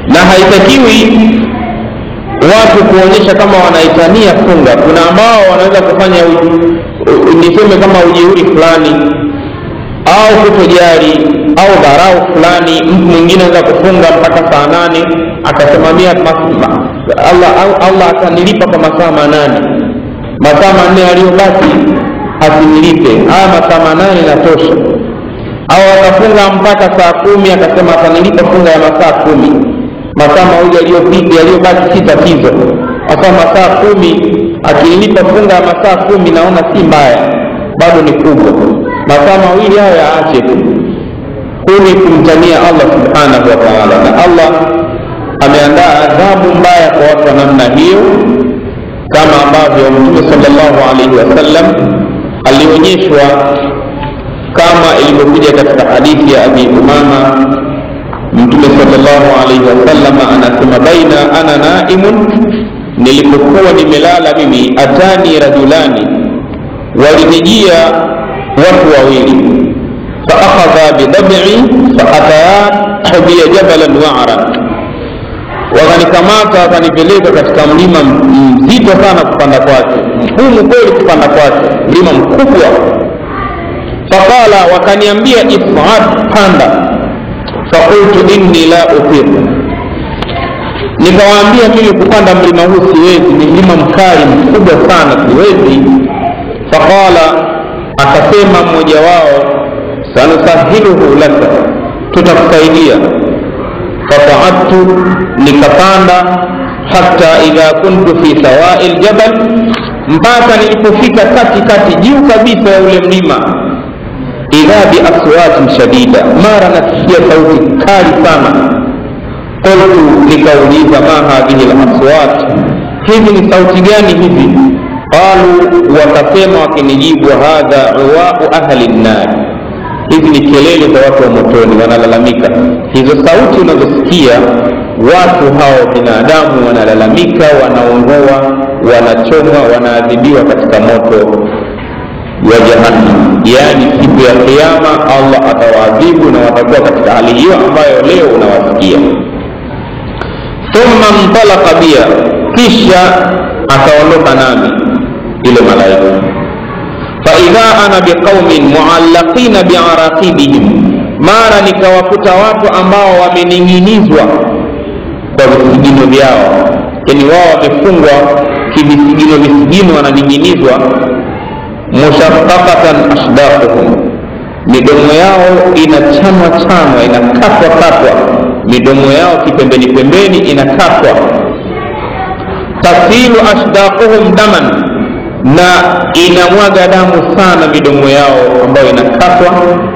na haitakiwi watu kuonyesha kama wanaitania funga kuna ambao wanaweza kufanya u- u- niseme kama ujeuri fulani au kutojali au dharau fulani mtu mwingine anaweza kufunga mpaka saa nane akasimamia mas- ma- allah, allah atanilipa kwa masaa manane masaa manne aliyobaki asinilipe haya masaa manane natosha au akafunga mpaka saa kumi akasema atanilipa funga ya masaa kumi masaa mawili yaliyopita yaliyobaki si tatizo hasa masaa kumi akinilipa funga ya masaa kumi naona si mbaya bado ni kubwa masaa mawili hayo yaache tu huu ni kumtania allah subhanahu wa taala na allah ameandaa adhabu mbaya kwa watu wa namna hiyo kama ambavyo mtume salllahu alaihi wasallam alionyeshwa kama ilivyokuja katika hadithi ya abi umama mtume salllahu alaihi wasallam anasema baina ana naimun nilipokuwa nimelala mimi atani rajulani walinijia watu wawili faakhadha bidabii faataya biya jabalan waara wakanikamata wakanipeleka katika mlima mzito sana kupanda kwake mgumu kweli kupanda kwake mlima mkubwa faqala wakaniambia ifad panda fakultu inni la utir nikawaambia mimi kupanda mlima huu siwezi ni mlima mkali mkubwa sana siwezi faqala akasema mmoja wao sanusahiluhu laka tutakusaidia fasaadtu nikapanda hata idha kuntu fi sawai ljabal mpaka nilipofika katikati juu kabisa ya ule mlima idha biaswatin shadida mara nasikia sauti kali sana qultu nikauliza ma hadhihi laswat hizi ni sauti gani hizi qalu wakasema wakinijibu hadha uwau ahli nnari hizi ni kelele za watu wa motoni wanalalamika hizo sauti unazosikia watu hao binadamu wanalalamika wanaungua wanachomwa wanaadhibiwa katika moto wa jahannam yaani siku ya kiama allah atawaadhibu na watakuwa katika hali hiyo ambayo leo unawasikia thumma ntalaka bia kisha akaondoka nami ile malaika faidha ana biqaumin muallaqina biaraqibihim mara nikawakuta watu ambao wamening'inizwa kwa visigino vyao yani wao wamefungwa kivisigino visigino wananing'inizwa mushaqqaqatan asdaquhum midomo yao inachanwa chanwa inakatwa katwa midomo yao kipembeni pembeni inakatwa tasilu asdaquhum daman na inamwaga damu sana midomo yao ambayo inakatwa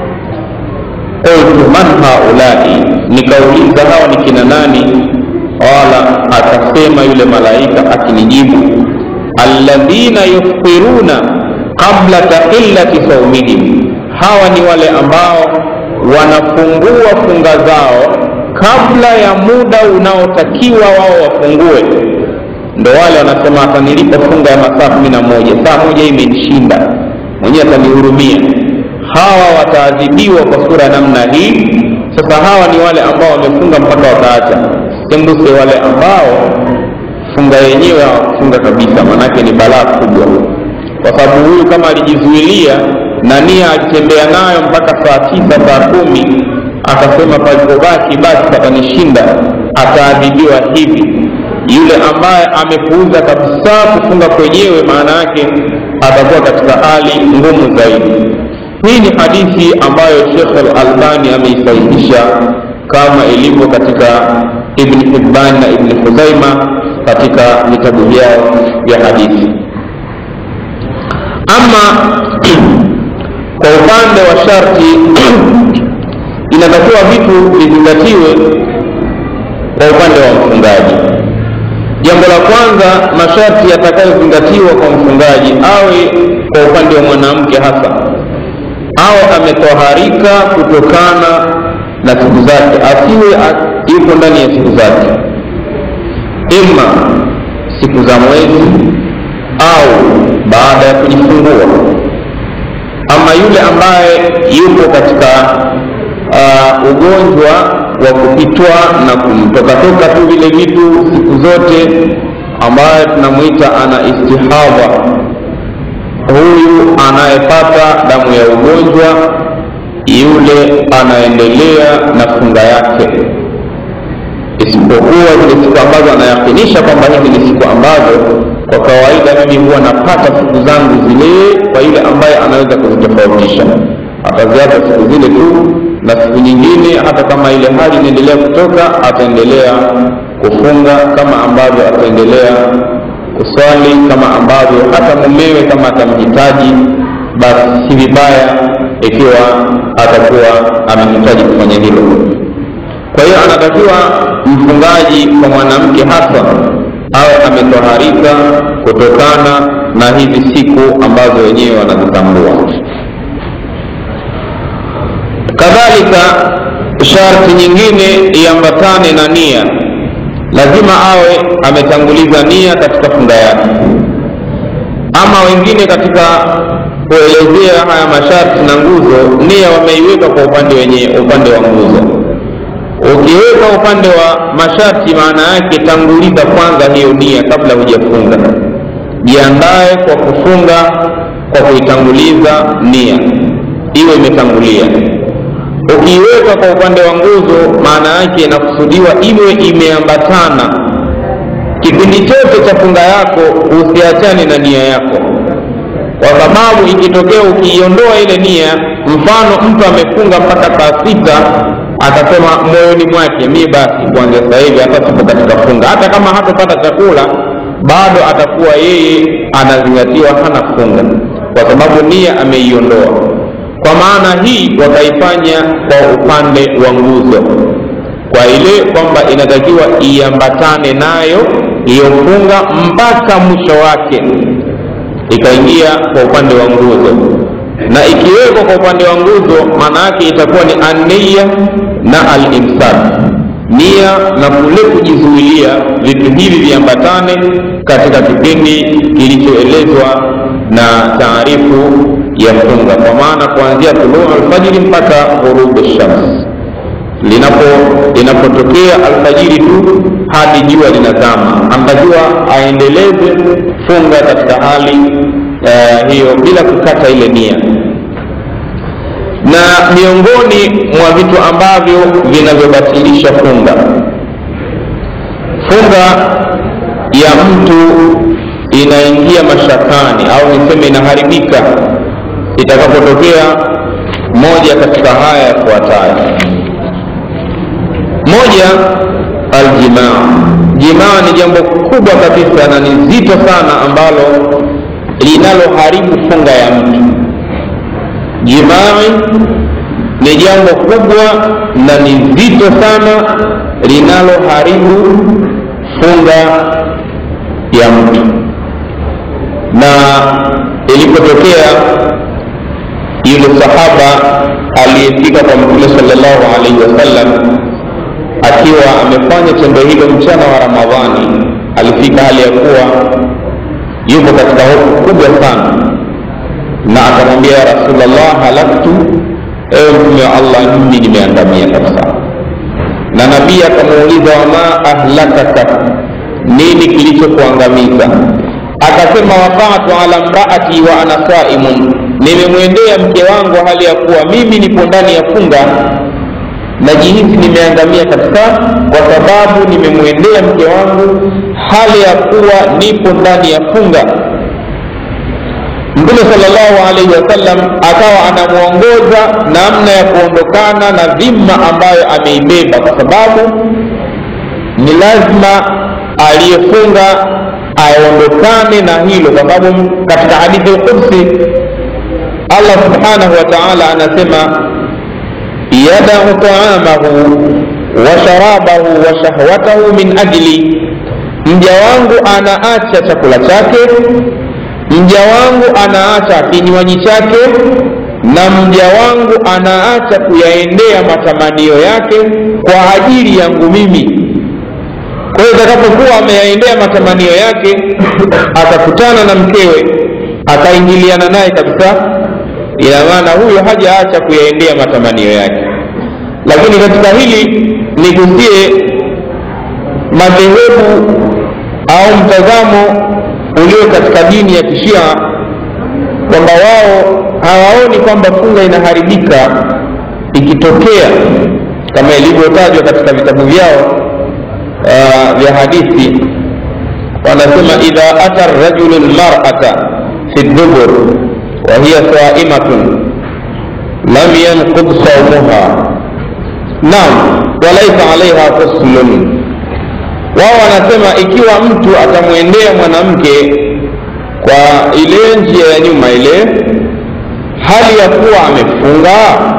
qultu man haulai nikauliza hawa ni kina nani qala akasema yule malaika akinijibu alladhina yuftiruna qabla taqillati saumihim hawa ni wale ambao wanafungua funga zao kabla ya muda unaotakiwa wao wafungue ndo wale wanasema atanilipa funga ya masaa kumi na moja saa moja hii imenishinda mwenyewe atanihurumia hawa wataadhibiwa kwa sura ya namna hii sasa hawa ni wale ambao wamefunga mpaka wakaacha sembuse wale ambao funga yenyewe hawakufunga kabisa maanake ni balaa kubwa kwa sababu huyu kama alijizuilia na nia alitembea nayo mpaka saa tisa saa kumi akasema palipobaki basi patanishinda ataadhibiwa hivi yule ambaye amepuuza kabisa kufunga kwenyewe maana yake atakuwa katika hali ngumu zaidi hii ni hadithi ambayo shekh alalbani ameisahihisha kama ilivyo katika ibni hibban na ibni huzaima katika vitabu vyao vya hadithi ama kwa upande wa sharti inatakiwa vitu vizingatiwe kwa upande wa mfungaji jambo la kwanza masharti yatakayozingatiwa kwa mfungaji awe kwa upande wa mwanamke hasa awe ametoharika kutokana na siku zake asiwe yuko ndani ya siku zake ima siku za mwezi au baada ya kujifungua ama yule ambaye yupo katika uh, ugonjwa wa kupitwa na kumtokatoka tu vile vitu siku zote ambaye tunamwita ana istihadha huyu anayepata damu ya ugonjwa yule anaendelea na funga yake isipokuwa zile siku ambazo anayakinisha kwamba hizi ni siku ambazo kwa kawaida mimi huwa napata siku zangu zile kwa yule ambaye anaweza kuzitofautisha ataziacha siku zile tu na siku nyingine hata kama ile hali inaendelea kutoka ataendelea kufunga kama ambavyo ataendelea kuswali kama ambavyo hata mumewe kama atamhitaji basi si vibaya ikiwa atakuwa amehitaji kufanya hilo kwa hiyo anatakiwa mfungaji kwa mwanamke hasa awe ametoharika kutokana na hizi siku ambazo wenyewe wanazitambua kadhalika sharti nyingine iambatane na nia lazima awe ametanguliza nia katika funga yake ama wengine katika kuelezea haya masharti na nguzo nia wameiweka kwa upande wenye upande wa nguzo ukiweka upande wa masharti maana yake tanguliza kwanza hiyo nia kabla hujafunga jiandae kwa kufunga kwa kuitanguliza nia iwe imetangulia ukiiweka kwa upande wa nguzo maana yake inakusudiwa iwe imeambatana kipindi chote cha funga yako usiachane na nia yako kwa sababu ikitokea ukiiondoa ile nia mfano mtu amefunga mpaka saa sita akasema moyoni mwake mi basi kuanzia sasa hivi hata sipo katika funga hata kama hatopata chakula bado atakuwa yeye anazingatiwa hana funga kwa sababu nia ameiondoa kwa maana hii wakaifanya kwa upande wa nguzo kwa ile kwamba inatakiwa iambatane nayo hiyo funga mpaka mwisho wake ikaingia kwa upande wa nguzo na ikiwekwa kwa upande wa nguzo maana yake itakuwa ni ania na alimsak nia na kule kujizuilia vitu hivi viambatane katika kipindi kilichoelezwa na taarifu ya funga kwa maana kuanzia tuluu alfajiri mpaka ghurubu shams linapo linapotokea alfajiri tu hadi jua linazama anatakiwa aendeleze funga katika hali uh, hiyo bila kukata ile nia na miongoni mwa vitu ambavyo vinavyobatilisha funga funga ya mtu inaingia mashakani au niseme inaharibika itakapotokea moja katika haya yafuatayo moja aljimaa jimaa ni jambo kubwa kabisa na ni zito sana ambalo linaloharibu funga ya mtu jimai ni jambo kubwa na ni zito sana linaloharibu funga ya mtu na ilipotokea yule sahaba aliyefika kwa mtume salllahu alaihi wasallam akiwa amefanya tendo hilo mchana wa ramadhani alifika hali ya kuwa yupo katika hofu kubwa sana na akamwambia ya rasulllah halaktu ewe mtume wa allah mimi nimeangamia kabisa na nabii akamuuliza wama ahlakaka nini kilichokuangamiza akasema waqatu ala mraati wa ana saimun nimemwendea mke wangu hali ya kuwa mimi nipo ndani ya funga najihisi nimeangamia kabisa kwa sababu nimemwendea mke wangu hali ya kuwa nipo ndani ya funga mtume salllahu alaihi wasallam akawa anamwongoza namna ya kuondokana na dhima ambayo ameibeba kwa sababu ni lazima aliyefunga aondokane na hilo kwa sababu katika hadithi lqudsi allah subhanahu wa taala anasema yadau taamahu wa sharabahu wa shahwatahu min ajli mja wangu anaacha chakula chake mja wangu anaacha kinywaji chake na mja wangu anaacha kuyaendea matamanio yake kwa ajili yangu mimi kwa hiyo itakapokuwa ameyaendea matamanio yake akakutana na mkewe akaingiliana naye kabisa ina maana huyo hajaacha kuyaendea matamanio yake lakini katika hili nigusie madhehebu au mtazamo ulio katika dini ya kishia kwamba wao hawaoni kwamba funga inaharibika ikitokea kama ilivyotajwa katika vitabu vyao uh, vya hadithi wanasema idha ata rajulu lmarata fi dubur wa hiya saimatun lam yanqud saumuha nam walaisa alaiha ghuslun wao wanasema ikiwa mtu atamwendea mwanamke kwa ile njia ya nyuma ile hali ya kuwa amefunga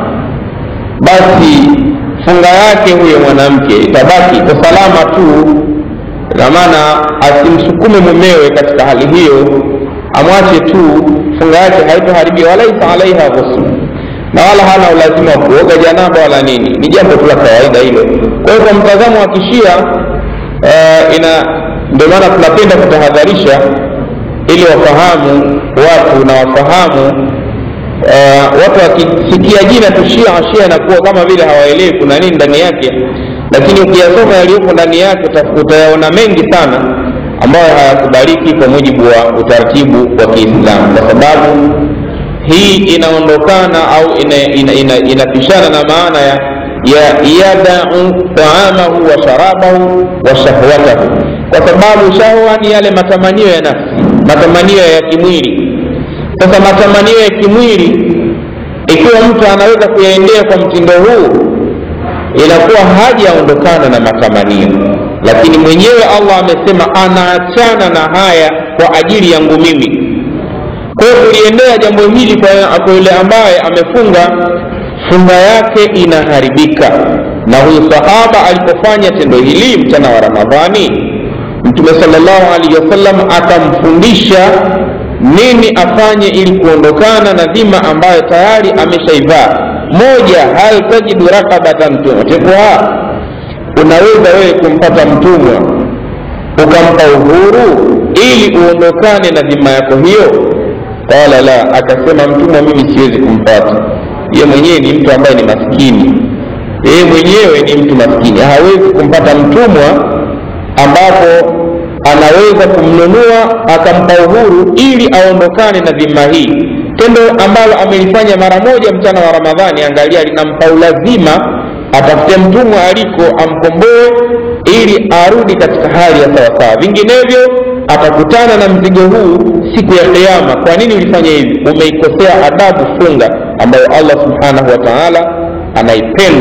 basi funga yake huyo mwanamke itabaki kwa salama tu na maana asimsukume mumewe katika hali hiyo amwache tu funga yake haitoharibia walaisa alaiha ghusl na wala hana ulazima wa kuoga janaba wala nini ni jambo tu la kawaida hilo kwa hiyo kwa mtazamo wa kishia uh, ina ndio maana tunapenda kutahadharisha ili wafahamu watu na wafahamu uh, watu wakisikia jina tu shia shia inakuwa kama vile hawaelewi kuna nini ndani yake lakini ukiyasoma yaliyopo ndani yake utayaona mengi sana ambayo hayakubaliki kwa mujibu wa utaratibu wa kiislamu kwa sababu hii inaondokana au inapishana ina, ina, ina, ina na maana ya ya yadau taamahu wa sharabahu wa shahwatahu kwa sababu shahwa ni yale matamanio ya nafsi matamanio ya kimwili sasa matamanio ya kimwili ikiwa mtu anaweza kuyaendea kwa mtindo huu inakuwa hajaondokana na matamanio lakini mwenyewe allah amesema anaachana na haya kwa ajili yangu mimi kwa hiyo kuliendea jambo hili kwa yule ambaye amefunga funga yake inaharibika na huyu sahaba alipofanya tendo hili mchana wa ramadhani mtume salllahu alaihi wasallam akamfundisha nini afanye ili kuondokana na dhima ambayo tayari ameshaivaa moja hal tajidu rakabatan tutikuha unaweza wewe kumpata mtumwa ukampa uhuru ili uondokane na dhima yako hiyo qala la akasema mtumwa mimi siwezi kumpata ye mwenyewe ni mtu ambaye ni maskini yeye mwenyewe ni mtu maskini hawezi kumpata mtumwa ambapo anaweza kumnunua akampa uhuru ili aondokane na dhima hii tendo ambalo amelifanya mara moja mchana wa ramadhani angalia linampa ulazima atafute mtumwa aliko amkomboe ili arudi katika hali ya sawasawa vinginevyo atakutana na mzigo huu siku ya kiama kwa nini ulifanya hivi umeikosea adabu funga ambayo allah subhanahu wa taala anaipenda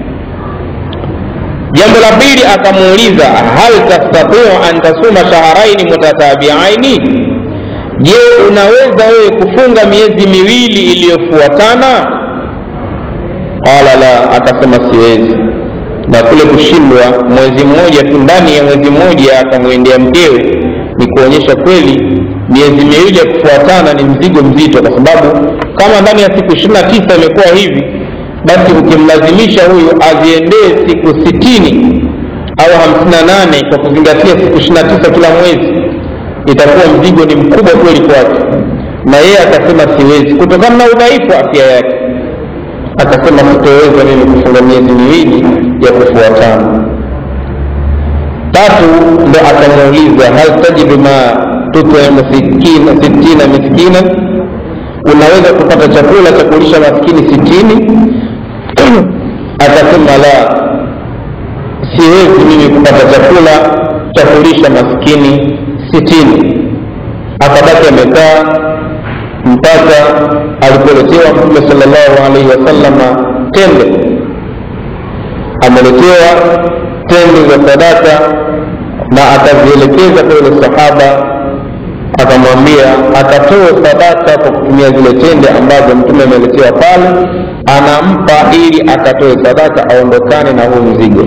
jambo la pili akamuuliza hal tastatiu an tasuma shaharaini mutatabiaini je unaweza wewe kufunga miezi miwili iliyofuatana qala la akasema siwezi na kule kushindwa mwezi mmoja tu ndani ya mwezi mmoja akamwendea mkewe ni kuonyesha kweli miezi miwili ya kufuatana ni mzigo mzito kwa sababu kama ndani ya siku ishiri na tisa imekuwa hivi basi ukimlazimisha huyu aziendee siku sitini au hamsini na nane kwa kuzingatia siku ishiri na tisa kila mwezi itakuwa mzigo ni mkubwa kweli kwake na yeye akasema siwezi kutokana na udhaifu wa afya yake akasema sitoweza mimi kufunga miezi miwili ya kufuatana tatu ndo akamuuliza hal tajidu ma tutimu sittina miskina unaweza kupata chakula cha kulisha maskini sitini akasema la siwezi mimi kupata chakula cha kulisha maskini sitini akabaki amekaa mpaka alipoletewa mtume salllahu alaihi wasalama tende ameletewa tende za sadaka na akazielekeza kwa yule sahaba akamwambia akatoe sadaka kwa kutumia zile tende ambazo mtume ameletewa pale anampa ili akatoe sadaka aondokane na huu mzigo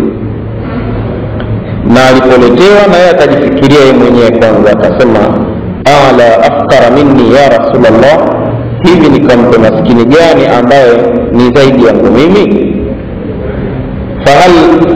na alipoletewa na yeye akajifikiria yeye mwenyewe kwanza akasema ala afkara minni ya rasulllah hivi nikampe maskini gani ambaye ni zaidi yangu mimi fahal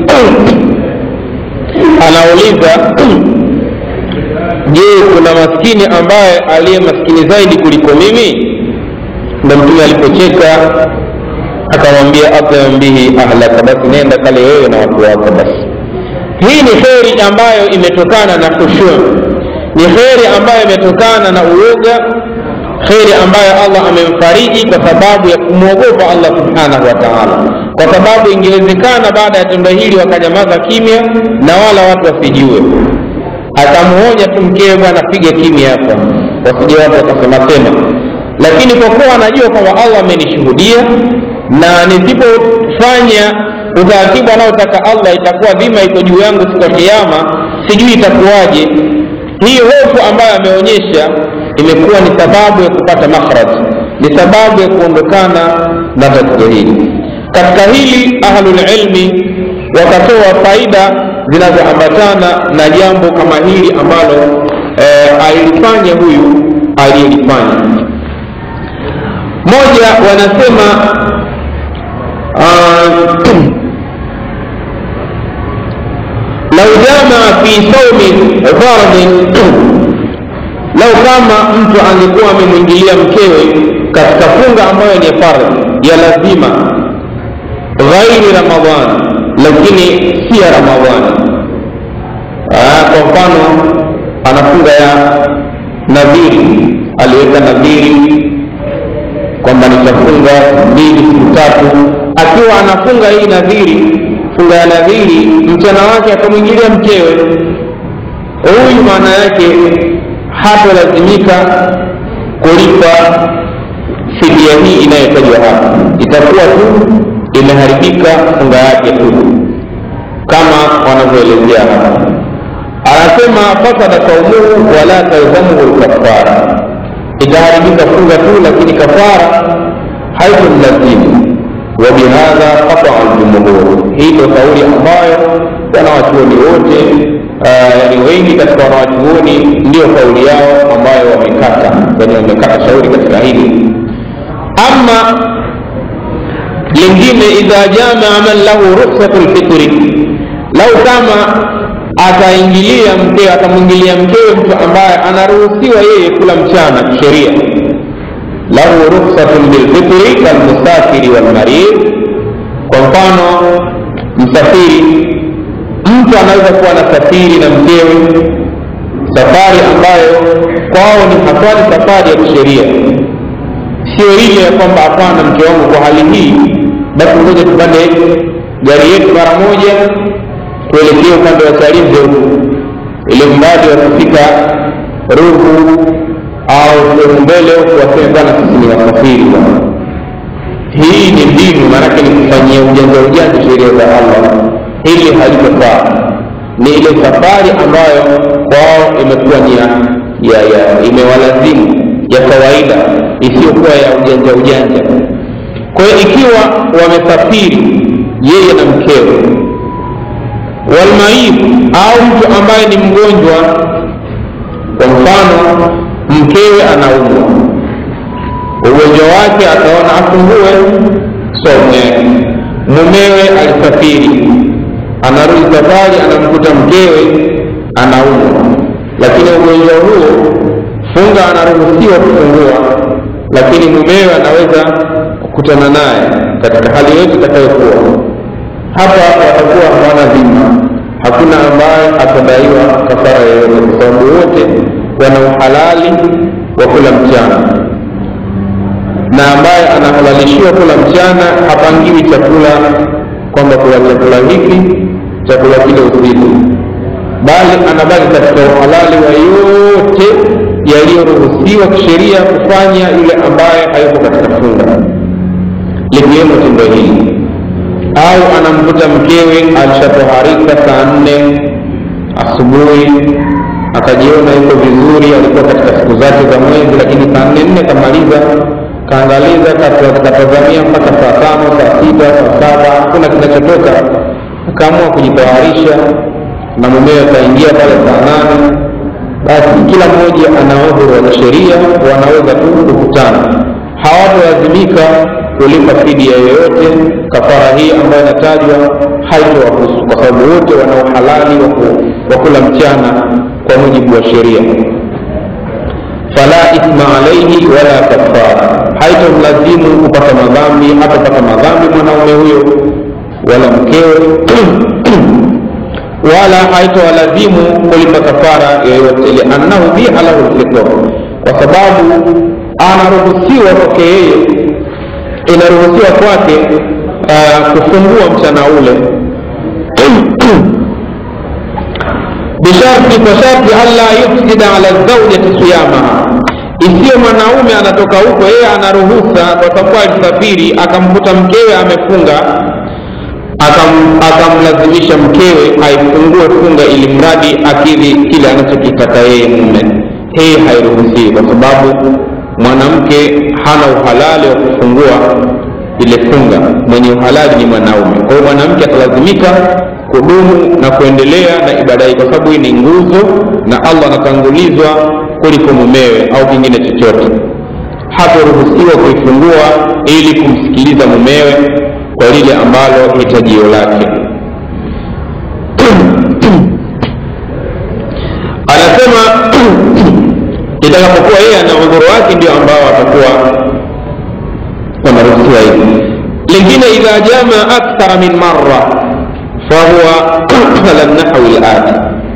anauliza je kuna maskini ambaye aliye maskini zaidi kuliko mimi ndo mtume alipocheka akamwambia atim bihi ahlaka basi nenda kale wewe na watu wako basi hii ni kheri ambayo imetokana na khushu ni kheri ambayo imetokana na uoga kheri ambayo allah amemfariji kwa sababu ya kumwogopa allah subhanahu wa taala kwa sababu ingewezekana baada ya tendo hili wakanyamaza kimya na wala watu wasijue akamuonya tu mkewe bwana piga kimya hapa wasije watu wakasemasema lakini kwa kuwa anajua kwamba allah amenishuhudia na nisipofanya utaratibu anaotaka allah itakuwa dhima iko juu yangu siku ya kiama sijui itakuwaje hii hofu ambayo ameonyesha imekuwa ni sababu ya kupata makhraj ni sababu ya kuondokana na tatizo hili katika hili ahlulilmi wakatoa faida zinazoambatana na jambo kama hili ambalo eh, alilifanya huyu aliyelifanya moja wanasema uh, lau jamaa fi saumi fardhin lau kama mtu angekuwa amemwingilia mkewe katika funga ambayo ni fardhi ya lazima ghairi ramadhan lakini si ya ramadhani kwa mfano anafunga ya nadhiri aliweka nadhiri kwamba nitafunga mbili siku tatu akiwa anafunga hii nadhiri funga ya nadhiri mchana wake akamwingilia mkewe huyu maana yake hatolazimika kulipa fidia hii inayotajwa hapa itakuwa tu imeharibika funga yake tu kama wanavyoelezea hapa anasema fasada saumuhu wala talzamuhu lkafara itaharibika funga tu lakini kafara haitomlazimu wabihadha qataa ljumhur hii ndo kauli ambayo wanawachuoni wote yani wengi katika wanawachuoni ndio kauli yao ambayo wamekata yani wamekata shauri katika hili ama lingine idha jamaa man lahu ruksatu lfitri lau kama ataingilia mkewe atamwingilia mkewe mtu ambaye anaruhusiwa yeye kula mchana kisheria lahu ruksatun bilfitri kalmusafiri walmarid kwa mfano msafiri mtu anaweza kuwa anasafiri na mkewe safari ambayo kwao ni hatwani safari ya kisheria sio ile ya kwamba hapana mke wangu kwa hali hii basi ngoja tupande gari yetu mara moja tuelekee upande wa chalinze huku ili mradi wakifika ruhu au sehemu mbele huku waseme bwana sisi ni wasafiri bwana hii ni mbinu maanake ni kufanyia ujanja ujanja sheria za allah hili halitofaa ni ile safari ambayo kwao imekuwa ni ya, ya, ya imewalazimu ya kawaida isiyokuwa ya ujanja ujanja kwa hiyo ikiwa wamesafiri yeye na mkewe walmaid au mtu ambaye ni mgonjwa kwa mfano mkewe anaumwa ugonjwa wake akaona afungue somu yake mumewe alisafiri anarudi safari anamkuta mkewe anaumwa lakini ugonjwa huo funga anaruhusiwa kufungua lakini mumewe anaweza kukutana naye katika hali yote itakayokuwa hapa watakuwa hawana dhima hakuna ambaye atadaiwa kafara yoyote kwa sababu wote wana uhalali wa kula mchana na ambaye anahalalishiwa kula mchana hapangiwi chakula kwamba kula chakula hiki chakula kile usiku bali anabaki katika uhalali wa yote yaliyoruhusiwa kisheria kufanya yule ambaye hayuko katika funga likiwemo tendo hili au anamkuta mkewe alishatoharika saa nne asubuhi akajiona yuko vizuri alikuwa katika siku zake za mwezi lakini saa nne nne kamaliza kaangaliza katazamia mpaka saa tano saa sita saa saba hakuna kinachotoka akaamua kujitayarisha na mumewe akaingia pale saa nane basi kila mmoja ana udhuru wa kisheria wanaweza tu kukutana hawatolazimika kulipa fidia yoyote kafara hii ambayo inatajwa haitowahusu kwa sababu wote wana uhalali wa kula mchana kwa mujibu wa sheria fala ithma alaihi wala kafara haitomlazimu kupata madhambi hatapata madhambi mwanaume huyo wala mkewe wala haitowalazimu kulipa kafara yoyote liannahu biha lahu lfitra kwa sababu anaruhusiwa kwake yeye inaruhusiwa kwake uh, kufungua mchana ule bisharti kwa sharti alla yufsida ala zaujati siyamaha isiyo mwanaume anatoka huko yeye anaruhusa kwa sababu alisafiri akamkuta mkewe amefunga akam, akamlazimisha mkewe aifungue funga ili mradi akidhi kile anachokitaka yeye mume hii hairuhusiwi kwa sababu mwanamke hana uhalali wa kufungua ile funga mwenye uhalali ni mwanaume kwa hiyo mwanamke atalazimika kudumu na kuendelea na ibada hii kwa sababu hii ni nguzo na allah anatangulizwa kuliko mumewe au kingine chochote hataruhusiwa kuifungua ili kumsikiliza mumewe kwa lile ambalo hitajio lake anasema itakapokuwa yeye ana udhuru wake ndio ambao watakuwa wanaruhusiwa hivi lingine idha jama akthara min marra fahuwa ala nahwi lati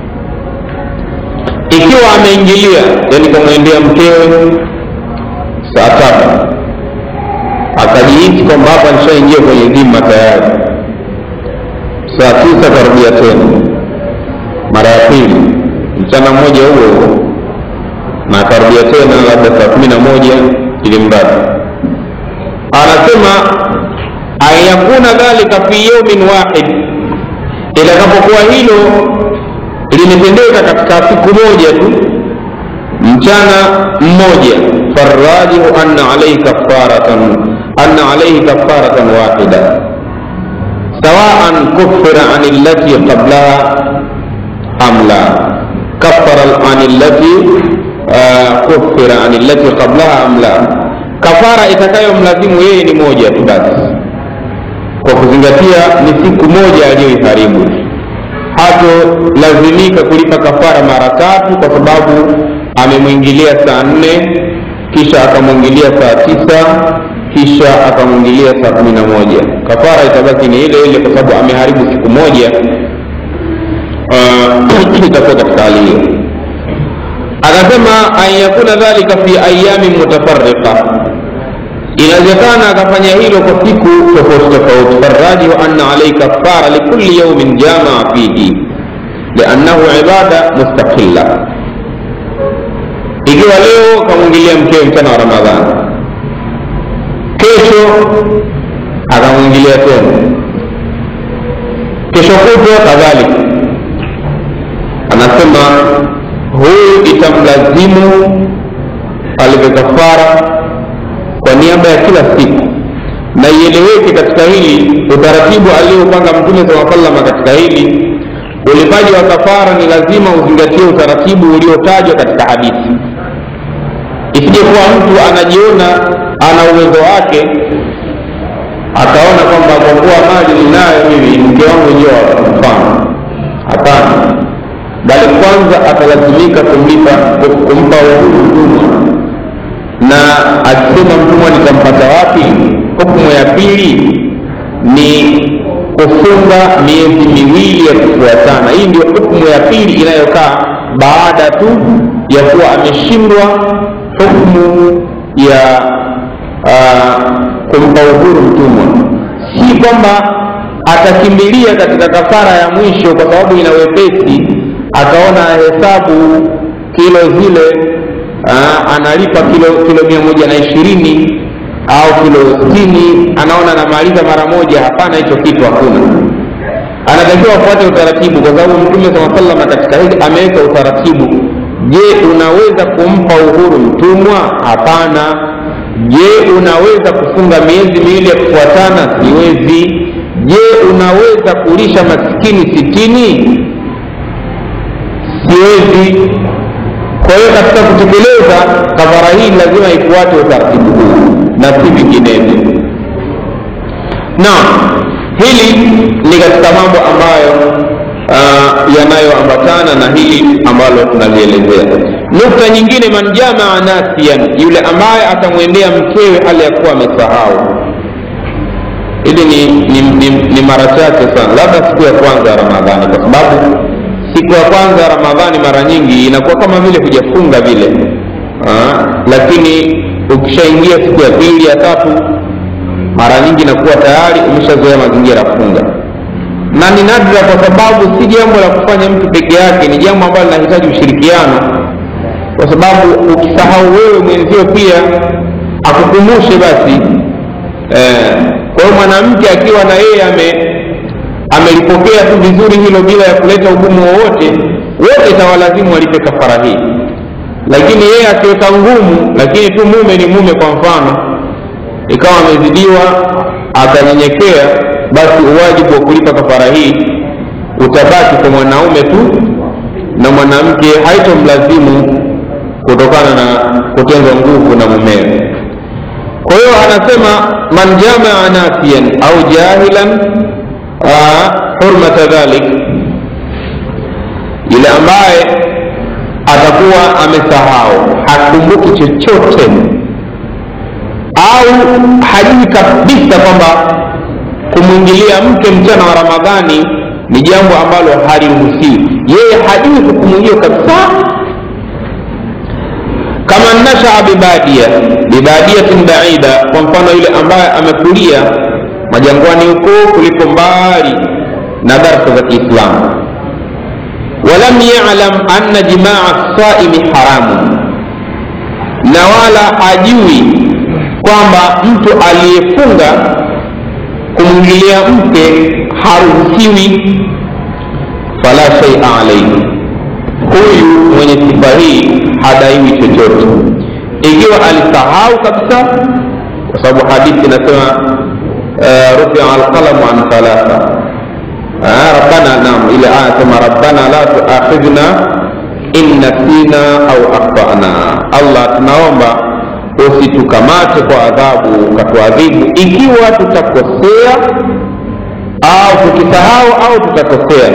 ikiwa ameingilia yani kamwendea mkewe saa tatu akajihisi kwamba hapa nishaingia kwenye dhima tayari saa tisa karudia tena mara ya pili mchana mmoja huo huo na akarudia tena labda saa kumi na moja ili mradi anasema anyakuna dhalika fi yaumin wahid itakapokuwa hilo limetendeka katika siku moja tu mchana mmoja farajihu anna alaihi kafaratan anna alaihi kafaratan wahida sawaan kufira an allati qablaha am la kafara an allati kufira an allati qablaha am la kafara itakayomlazimu yeye ni moja tu basi kwa kuzingatia ni siku moja aliyoiharibu hatolazimika kulipa kafara mara tatu kwa sababu amemwingilia saa nne kisha akamwingilia saa tisa kisha akamwingilia saa kumi na moja kafara itabaki ni ile ile kwa sababu ameharibu siku moja uh, itakuwa katika hali hiyo akasema an yakuna dhalika fi ayamin mutafarriqa inawezekana akafanya hilo kwa siku tofauti tofauti farajihu anna alaihi kafara likulli yaumin jamaa fihi liannahu ibada mustaqilla ikiwa leo kamwingilia mkewe mchana wa ramadhani kesho akamwingilia tena kesho kutwa kadhalika anasema huyu itamlazimu alipe kafara kwa niaba ya kila siku na ieleweke katika hili utaratibu aliopanga mtume saa salama katika hili ulipaji wa kafara ni lazima uzingatie utaratibu uliotajwa katika hadithi isije kuwa mtu anajiona ana uwezo wake akaona kwamba kwa kuwa mali ninayo mimi mke wangu ndio mfano hapana bali kwanza atalazimika kumlipa kumpa uhuru mtumwa na akisema mtumwa nitampata wapi hukumu ya pili ni kufunga miezi miwili ya kufuatana hii ndio hukumu ya pili inayokaa baada tu ya kuwa ameshindwa hukumu ya uh, kumpa uhuru mtumwa si kwamba atakimbilia katika kafara ya mwisho kwa sababu ina wepesi akaona hesabu kilo zile uh, analipa kilo kilo mia moja na ishirini au kilo sitini anaona anamaliza mara moja hapana hicho kitu hakuna anatakiwa afuate utaratibu kwa sababu mtume saa salama katika hili ameweka utaratibu je unaweza kumpa uhuru mtumwa hapana je unaweza kufunga miezi miwili ya kufuatana siwezi je unaweza kulisha maskini sitini siwezi kwa hiyo katika kutekeleza kafara hii lazima ifuate utaratibu huu na si vinginevyo naam hili ni katika mambo ambayo uh, yanayoambatana na na hili ambalo tunalielezea nukta nyingine man jamaa nasian yule ambaye atamwendea mkewe hali ya kuwa amesahau hili ni, ni, ni, ni mara chache sana labda siku ya kwanza ya ramadhani kwa sababu siku ya kwanza ya ramadhani mara nyingi inakuwa kama vile hujafunga vile Aa, lakini ukishaingia siku ya pili ya tatu mara nyingi inakuwa tayari umeshazoea mazingira ya funga na ni nadra kwa sababu si jambo la kufanya mtu peke yake ni jambo ambalo linahitaji ushirikiano kwa sababu ukisahau wewe mwenzio pia akukumbushe basi eh, kwa hiyo mwanamke akiwa na yeye ame amelipokea tu vizuri hilo bila ya kuleta ugumu wowote wote itawalazimu walipe kafara hii lakini yeye akiweka ngumu lakini tu mume ni mume kwa mfano ikawa amezidiwa akanyenyekea basi uwajibu wa kulipa kafara hii utabaki kwa mwanaume tu na mwanamke haitomlazimu kutokana na kutenzwa nguvu na mumewe kwa hiyo anasema man jamaa nasiyan au jahilan hurmata dhalik yule ambaye atakuwa amesahau hakumbuki chochote au hajui kabisa kwamba kumwingilia mke mchana wa ramadhani ni jambo ambalo haliruhusiwi yeye hajui hukumu hiyo kabisa kama nashaa bibadia bibadiatin baida kwa mfano yule ambaye amekulia majangwani huko kuliko mbali na darsa za kiislamu walam yalam anna jimaa saimi haramun na wala hajui kwamba mtu aliyefunga kumwingilia mke haruhusiwi fala shaia alaihi huyu mwenye sifa hii hadaiwi chochote ikiwa alisahau kabisa kwa sababu hadithi inasema uh, rufia alqalamu an thalatha rabbana nam ile aya sema rabbana la tuakhidhna in nasina au akhtana allah tunaomba usitukamate kwa adhabu ukatuadhibu ikiwa tutakosea au tukisahau au tutakosea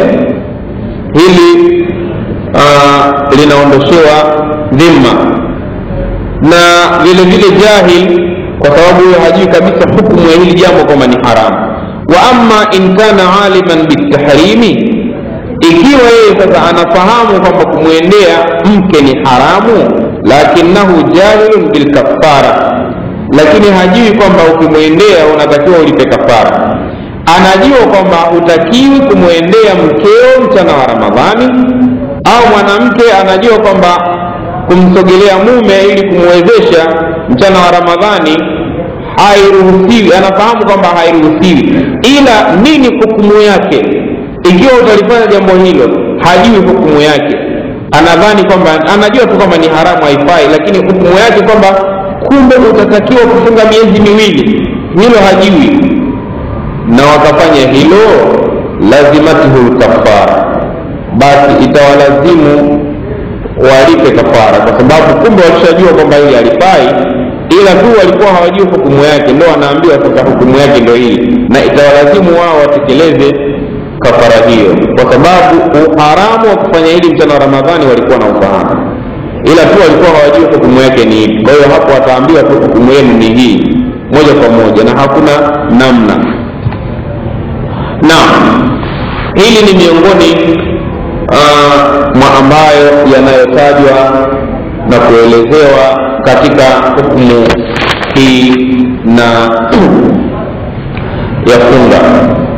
hili uh, linaondoshewa dhima na vile vile jahil kwa sababu huyo hajui kabisa hukumu ya hili jambo kwamba ni haramu wa ama in kana aliman bitahrimi ikiwa yeye sasa anafahamu kwamba kumwendea mke ni haramu lakinahu jahilun bilkafara lakini hajui kwamba ukimwendea unatakiwa ulipe kafara anajua kwamba hutakiwi kumwendea mkeo mchana wa ramadhani au mwanamke anajua kwamba kumsogelea mume ili kumwezesha mchana wa ramadhani hairuhusiwi anafahamu kwamba hairuhusiwi ila nini hukumu yake ikiwa utalifanya jambo hilo hajui hukumu yake anadhani kwamba anajua tu kwamba ni haramu haifai lakini hukumu yake kwamba kumbe utatakiwa kufunga miezi miwili hilo hajui na wakafanya hilo lazimatuhu lkafara basi itawalazimu walipe kafara kwa sababu kumbe walishajua kwamba hili halifai ila tu walikuwa hawajui hukumu yake ndo wanaambiwa sasa hukumu yake ndo hii na itawalazimu wao watekeleze kafara hiyo kwa sababu uharamu wa kufanya hili mchana wa ramadhani walikuwa na ufahamu ila tu walikuwa hawajui hukumu yake ni ipi kwa hiyo hapo wataambiwa tu hukumu yenu ni hii moja kwa moja na hakuna namna naam hili ni miongoni uh, mwa ambayo yanayotajwa na kuelezewa katika hukumu hii na ya funga